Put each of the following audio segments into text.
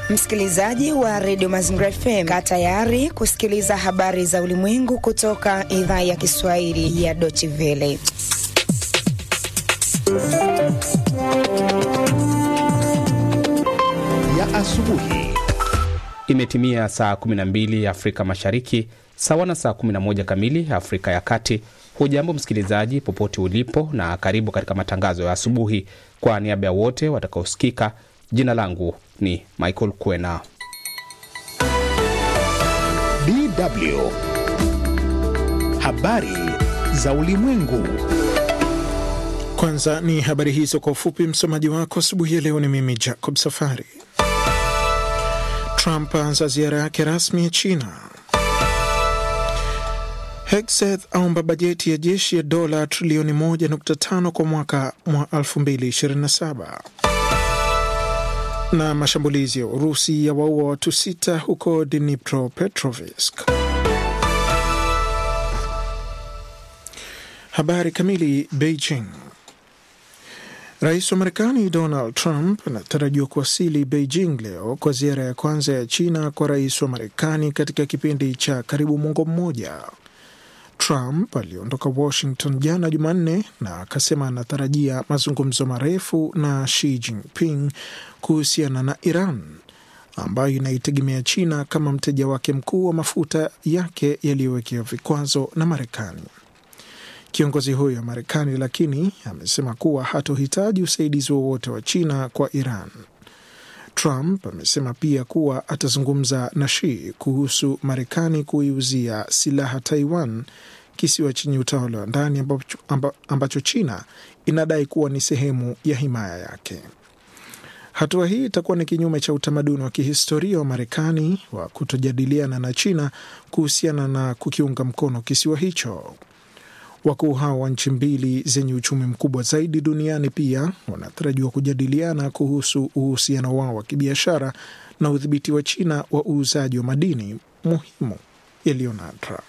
Msikilizaji wa redio Mazingira FM, kaa tayari kusikiliza habari za ulimwengu kutoka idhaa ya Kiswahili ya Deutsche Welle. ya asubuhi. Imetimia saa 12 Afrika Mashariki, sawa na saa 11 kamili Afrika ya Kati. Hujambo msikilizaji, popote ulipo, na karibu katika matangazo ya asubuhi. Kwa niaba ya wote watakaosikika, jina langu ni Michael Kwena. DW habari za ulimwengu. Kwanza ni habari hizo kwa ufupi. Msomaji wako asubuhi ya leo ni mimi Jacob Safari. Trump aanza ziara yake rasmi ya China. Hegseth aomba bajeti ya jeshi ya dola trilioni 1.5 kwa mwaka mwa 2027. Na mashambulizi ya Urusi ya waua watu sita huko Dnipropetrovsk. Habari kamili. Beijing. Rais wa Marekani Donald Trump anatarajiwa kuwasili Beijing leo kwa ziara ya kwanza ya China kwa rais wa Marekani katika kipindi cha karibu mwongo mmoja. Trump aliondoka Washington jana Jumanne na akasema anatarajia mazungumzo marefu na Xi Jinping kuhusiana na Iran ambayo inaitegemea China kama mteja wake mkuu wa mafuta yake yaliyowekewa vikwazo na Marekani. Kiongozi huyo wa Marekani lakini amesema kuwa hatohitaji usaidizi wowote wa China kwa Iran. Trump amesema pia kuwa atazungumza na Xi kuhusu Marekani kuiuzia silaha Taiwan, kisiwa chenye utawala wa ndani ambacho, ambacho China inadai kuwa ni sehemu ya himaya yake. Hatua hii itakuwa ni kinyume cha utamaduni wa kihistoria wa Marekani wa kutojadiliana na China kuhusiana na kukiunga mkono kisiwa hicho. Wakuu hao wa nchi mbili zenye uchumi mkubwa zaidi duniani pia wanatarajiwa kujadiliana kuhusu uhusiano wao wa kibiashara na udhibiti wa China wa uuzaji wa madini muhimu yaliyo nadra.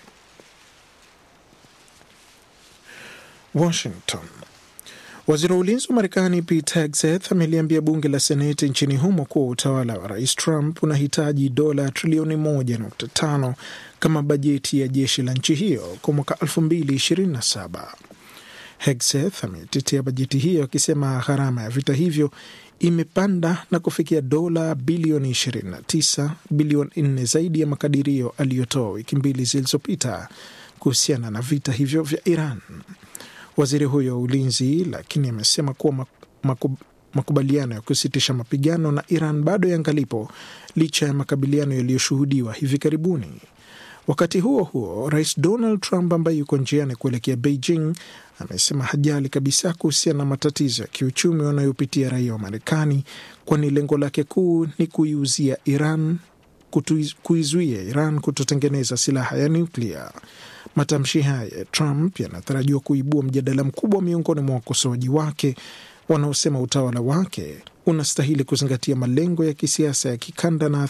Washington. Waziri wa ulinzi wa Marekani Pete Hegseth ameliambia bunge la Seneti nchini humo kuwa utawala wa rais Trump unahitaji dola trilioni 1.5 kama bajeti ya jeshi la nchi hiyo kwa mwaka 2027. Hegseth ametetea bajeti hiyo akisema gharama ya vita hivyo imepanda na kufikia dola bilioni 29, bilioni 4 zaidi ya makadirio aliyotoa wiki mbili zilizopita kuhusiana na vita hivyo vya Iran. Waziri huyo wa ulinzi lakini amesema kuwa makubaliano ya kusitisha mapigano na Iran bado yangalipo licha ya makabiliano yaliyoshuhudiwa hivi karibuni. Wakati huo huo, rais Donald Trump ambaye yuko njiani kuelekea Beijing amesema hajali kabisa kuhusiana na matatizo ya kiuchumi wanayopitia raia wa Marekani, kwani lengo lake kuu ni kuiuzia Iran kuizuia Iran kutotengeneza silaha ya nyuklia. Matamshi haya ya Trump yanatarajiwa kuibua mjadala mkubwa miongoni mwa wakosoaji wake wanaosema utawala wake unastahili kuzingatia malengo ya kisiasa ya kikanda na